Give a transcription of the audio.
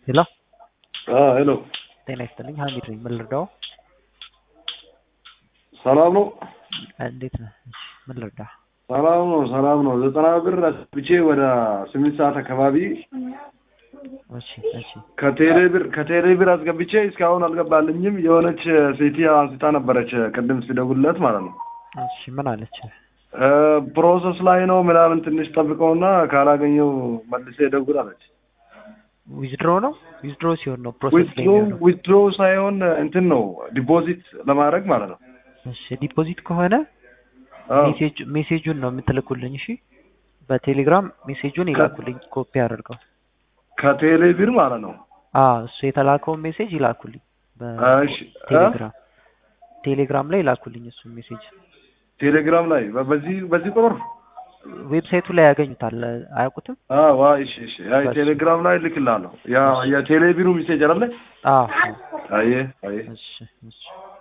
ሄሎ ሄሎ ጤና ይስጥልኝ ሀሚድ ነኝ ምን ልርዳው ሰላም ነው እንዴት ነህ ምን ልርዳ ሰላም ነው ሰላም ነው ዘጠና ብር አስብቼ ወደ ስምንት ሰዓት አካባቢ እሺ እሺ ከቴሌ ብር ከቴሌ ብር አስገብቼ እስካሁን አልገባልኝም የሆነች ሴት አንስታ ነበረች ቅድም ሲደውልለት ማለት ነው እሺ ምን አለች እ ፕሮሰስ ላይ ነው ምናምን ትንሽ ጠብቀውና ካላገኘው መልሴ ደውል አለች ዊዝድሮ ነው ዊዝድሮ ሲሆን ነው ፕሮሰስ ላይ ዊትድሮ የሚሆነው ዊትድሮ ሳይሆን እንትን ነው ዲፖዚት ለማድረግ ማለት ነው እሺ ዲፖዚት ከሆነ አዎ። ሜሴጅ ሜሴጁን ነው የምትልኩልኝ እሺ በቴሌግራም ሜሴጁን ይላኩልኝ ኮፒ አድርገው ከቴሌ ብር ማለት ነው አ እሱ የተላከውን ሜሴጅ ይላኩልኝ እሺ እ? በቴሌግራም ቴሌግራም ላይ ይላኩልኝ እሱ ሜሴጅ ቴሌግራም ላይ በ- በዚህ በዚህ ቁጥር ዌብሳይቱ ላይ ያገኙታል አያውቁትም አዎ ዋ እሺ እሺ አይ በሱ። ቴሌግራም ላይ ልክላለሁ ያ የቴሌ ቢሩ ሜሴጅ አይደለ አዎ አየ አየ እሺ እሺ